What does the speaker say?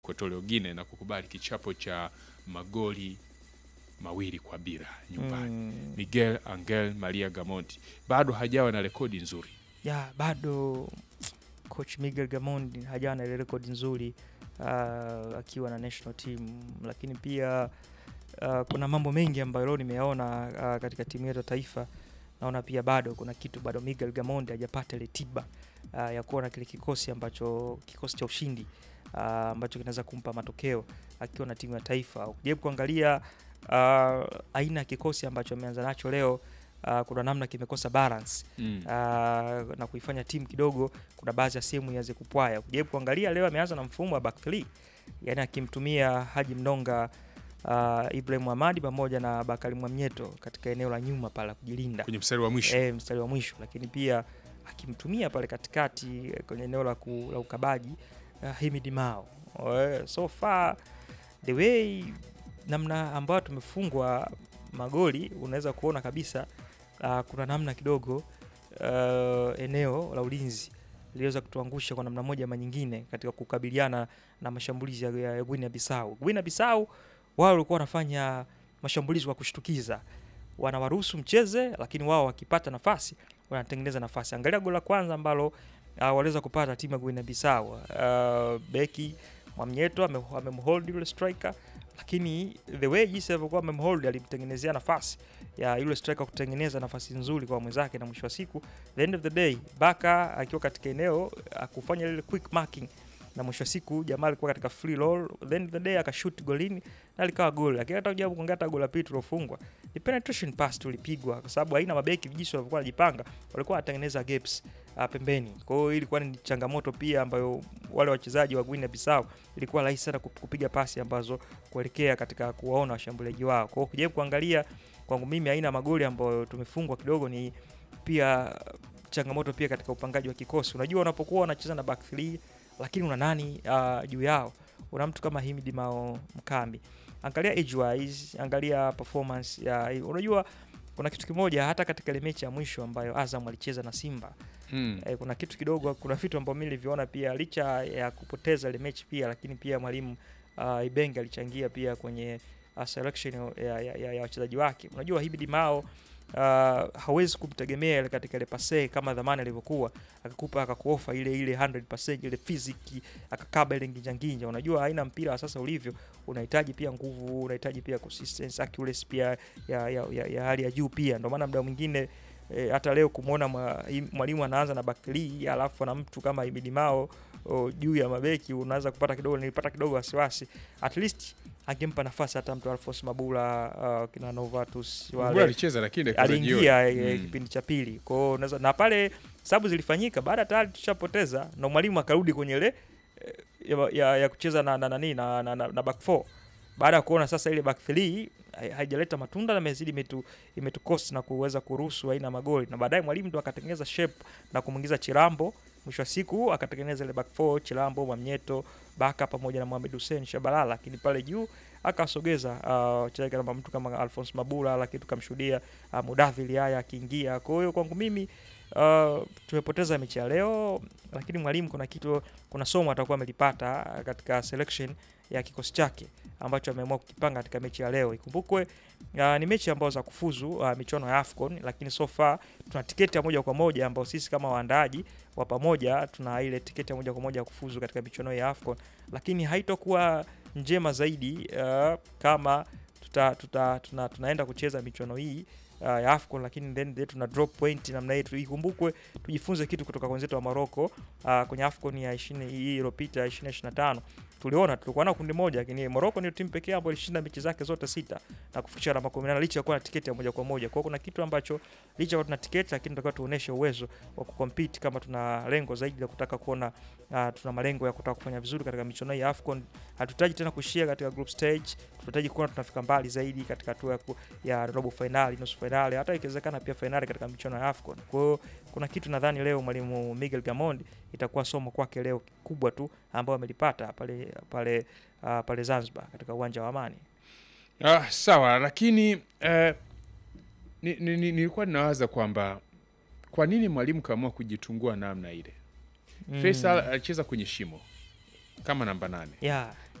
Equatorial Guinea na kukubali kichapo cha magoli mawili kwa bila nyumbani. Mm. Miguel Angel Maria Gamonti bado hajawa na rekodi nzuri. ya bado coach Miguel Gamondi hajawa na ile rekodi nzuri uh, akiwa na national team, lakini pia uh, kuna mambo mengi ambayo leo nimeyaona uh, katika timu yetu ya taifa. Naona pia bado kuna kitu bado Miguel Gamondi hajapata ile tiba uh, ya kuona kile kikosi ambacho kikosi cha ushindi uh, ambacho kinaweza kumpa matokeo akiwa na timu ya taifa. Ukijaribu kuangalia uh, aina ya kikosi ambacho ameanza nacho leo uh, kuna namna kimekosa balance Mm. uh, na kuifanya timu kidogo, kuna baadhi ya sehemu ianze kupwaya. Ukijaribu kuangalia leo ameanza na mfumo wa back three, yani akimtumia Haji Mnonga uh, Ibrahim Hamadi pamoja na Bakari Mwamnyeto katika eneo la nyuma pale la kujilinda Kwenye mstari wa mwisho eh, mstari wa mwisho, lakini pia akimtumia pale katikati eh, kwenye eneo la, ku, la ukabaji uh, Himid Mao. Eh, so far the way namna ambayo tumefungwa magoli unaweza kuona kabisa uh, kuna namna kidogo uh, eneo la ulinzi liliweza kutuangusha kwa namna moja ama nyingine katika kukabiliana na mashambulizi ya, ya Guinea Bissau. Guinea Bissau wao walikuwa wanafanya mashambulizi kwa kushtukiza, wanawaruhusu mcheze, lakini wao wakipata nafasi wanatengeneza nafasi. Angalia goli la kwanza ambalo uh, waliweza kupata timu ya Guinea Bissau. Uh, beki Mwamnyeto ame- amemhold yule striker, lakini the way jinsi alivyokuwa amemhold alimtengenezea nafasi ya yule striker kutengeneza nafasi nzuri kwa mwenzake, na mwisho wa siku the end of the day Baka akiwa katika eneo akufanya ile quick marking na mwisho wa siku jamaa alikuwa katika free roll, the end of the day akashoot golini na likawa goli. Lakini hata ujabu kuangalia hata goli la pili tulofungwa ni penetration pass tulipigwa, kwa sababu haina mabeki jinsi walivyokuwa wanajipanga, walikuwa wanatengeneza gaps uh, pembeni. Kwa hiyo ilikuwa ni changamoto pia ambayo wale wachezaji wa Guinea Bissau ilikuwa rahisi sana kup- kupiga pasi ambazo kuelekea katika kuwaona washambuliaji wao. Kwa hiyo ukijaribu kuangalia kwangu mimi aina ya magoli ambayo tumefungwa kidogo ni pia changamoto pia katika upangaji wa kikosi. Unajua unapokuwa unacheza na back three lakini una nani uh, juu yao? Una mtu kama Himidi Mao Mkambi. Angalia age wise, angalia performance ya unajua kuna kitu kimoja hata katika ile mechi ya mwisho ambayo Azam alicheza na Simba mm. eh, kuna kitu kidogo, kuna vitu ambavyo mimi niliviona pia, licha ya kupoteza ile mechi pia, lakini pia mwalimu uh, Ibenge alichangia pia kwenye uh, selection ya, ya, ya, ya wachezaji wake. Unajua Hibidi Mao uh, hawezi kumtegemea ile katika ile pase kama dhamani alivyokuwa akakupa akakuofa ile ile 100% ile fiziki akakaba ile nginja nginja. Unajua aina mpira wa sasa ulivyo, unahitaji pia nguvu, unahitaji pia consistency, accuracy pia ya, ya, ya, ya hali ya juu pia. Ndio maana muda mwingine e, hata leo kumwona mwa- hii- mwalimu anaanza na bakli alafu ana mtu kama Ibidi Mao o, juu ya mabeki unaweza kupata kidogo, nilipata kidogo wasiwasi. At least angempa nafasi hata mtu Alphonse Mabula uh, kina Novatus Mbona wale alicheza lakini dakika za aliingia jioni. eh, Mm. kipindi cha pili kwao, unaweza na pale sababu zilifanyika baada tayari tushapoteza, na mwalimu akarudi kwenye ile eh, ya, ya, ya kucheza na na nani na, na, na, na back four baada ya kuona sasa ile back three hai- haijaleta matunda na imezidi imetu imetukosi na kuweza kuruhusu aina ya magoli, na baadaye mwalimu ndo akatengeneza shape na kumwingiza Chilambo. Mwisho wa siku akatengeneza ile back four, Chilambo, Mwamnyeto, Baka pamoja na Mohamed Hussein Shabalala, lakini pale juu akawasogeza uh, wachezaji kama mtu kama Alphonse Mabula, lakini tukamshuhudia uh, Mudathiri haya akiingia. Kwa hiyo kwangu mimi uh, tumepoteza mechi ya leo, lakini mwalimu kuna kitu, kuna somo atakuwa amelipata uh, katika selection ya kikosi chake ambacho ameamua kukipanga katika mechi ya leo. Ikumbukwe uh, ni mechi ambazo za kufuzu uh, michuano ya AFCON, lakini so far tuna tiketi ya moja kwa moja ambao sisi kama waandaaji wa pamoja tuna ile tiketi ya moja kwa moja ya kufuzu katika michuano ya AFCON, lakini haitokuwa njema zaidi uh, kama tuta, tuta, tuna, tunaenda kucheza michuano hii uh, ya AFCON lakini then then tuna drop point namna hii. Ikumbukwe tujifunze kitu kutoka kwa wenzetu wa Morocco uh, kwenye AFCON ya 20 hii iliyopita 2025 tuliona tulikuwa na kundi moja, lakini Morocco ndio timu pekee ambayo ilishinda mechi zake zote sita na kufikisha alama 18 licha ya kuwa na tiketi ya moja kwa moja. Kwa hiyo kuna kitu ambacho licha ya kuwa tuna tiketi, lakini tunatakiwa tuoneshe uwezo wa kucompete kama tuna lengo zaidi la kutaka kuona uh, tuna malengo ya kutaka kufanya vizuri katika michuano hii ya AFCON. Hatutaji tena kuishia katika group stage, tunahitaji kuona tunafika mbali zaidi katika hatua ya, ku- ya robo finali, nusu finali, hata ikiwezekana pia finali katika michuano ya AFCON. Kwa hiyo kuna kitu nadhani leo mwalimu Miguel Gamondi itakuwa somo kwake leo kubwa tu ambao amelipata pale pale uh, pale Zanzibar katika uwanja wa Amani. Ah, sawa lakini eh, ni, ni, ni, nilikuwa ninawaza kwamba kwa nini mwalimu kaamua kujitungua namna ile. Mm. Faisal alicheza kwenye shimo kama namba nane Yeah.